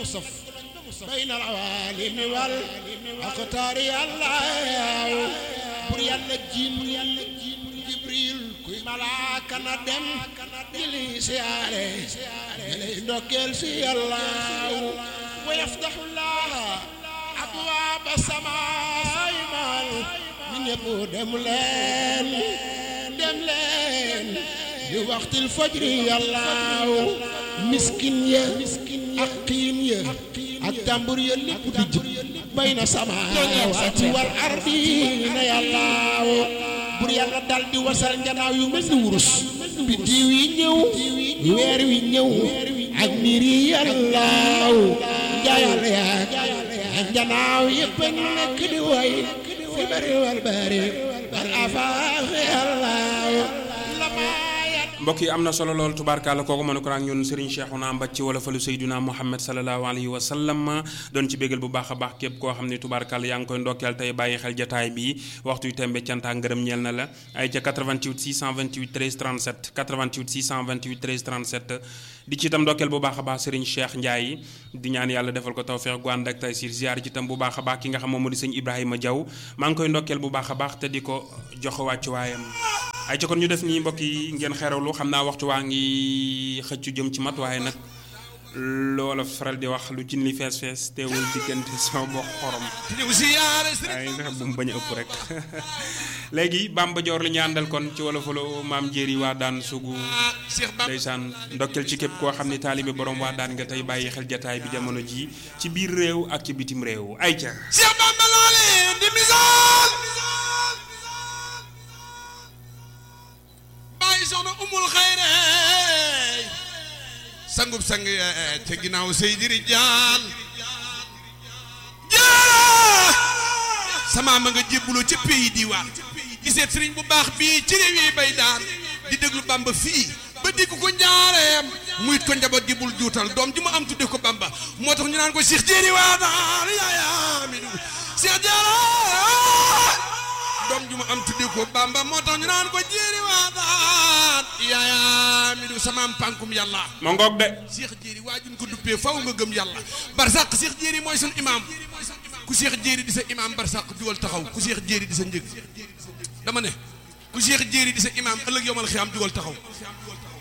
بين العوالم والأقطار الله بر يالا جيم جبريل كوي ملاك ندم جلي سياري جلي دوكيل سي الله ويفتح الله أبواب السماء مال من يبو دم لين دم لين لوقت الفجر يا الله مسكين يا أقيم يا التنبور يا اللي بدج بين السماوات والأرضين يا الله bur yàlla dal di wasal njanaaw yu mel ni wurus biddiw yi ñëw weer wi ñëw ak niir yi yàllaaw njaayal yaa njanaaw yëpp a nekk di way fi bari wal bari wal afaax yàllaaw mbokk yi am na solo lool tubaarkàlla kooku mënu ko ak ñun Serigne Cheikhouna Mbathie ci wolofalu Seydina Muhammad sallallahu alayhi wa sallam doon ci bégal bu baax a baax képp koo xam ne tubaarkàlla yaa ngi koy ndokkeel tey bàyyi xel jataay bi waxtu yu tembe canta ngërëm ñeel na la ay ca 88 628 13 37 88 628 13 37 di ci itam ndokkeel bu baax a baax Serigne Cheikh Ndiaye di ñaan yàlla defal ko tawfeex gu ànd ak taysir ziar ci itam bu baax a baax ki nga xam moom moo di sëñ Ibrahima Diaw maa ngi koy ndokkeel bu baax a baax te di ko jox wàccuwaayam ay ca kon ñu def nii mbokk yi ngeen xerawlu xam naa waxtu waa ngi xëccu jëm ci mat waaye nag loola faral di wax lu cin li fees fees teewul diggante sama bokk xorom ay nga xam bu mu bañ a ëpp rek léegi Bamba Joor li ñu àndal kon ci wala folo maam jéeri waa daan sugu ndeysaan ndokkel ci képp koo xam ne taalibe borom waa daan nga tey bàyyi xel jataay bi jamono ji ci biir réew ak ci bitim réew ay ca Cheikh Bamba loole di misaal bàyyi soxna umul xayre sangub sang te ginnaaw Seydi Rijaal jaa sama ma nga jébbuloo ca pays diwaan giseet sëriñ bu baax bii ci réew yi bay daan di déglu Bamba fii ba dégg ko njaareem muyit ko njaboot gi bul juutal doom ji mu am tudde ko Bamba moo tax ñu naan ko Cheikh Jéeri waa daal yaaya mi du Cheikh Jéeri doom ju mu am tudde ko Bamba moo tax ñu naan ko jéeri waataat yaaya mi du samaam pànkum yàlla ma ngoog de Cheikh jéeri waa juñ ko duppee faw nga gëm yàlla barsàq Cheikh jéeri mooy sun imaam ku Cheikh jéeri di sa imaam barsàq jugal taxaw ku Cheikh jéeri di sa njëg dama ne ku Cheikh jéeri di sa imaam ëllëg yomal xiyaam jugal taxaw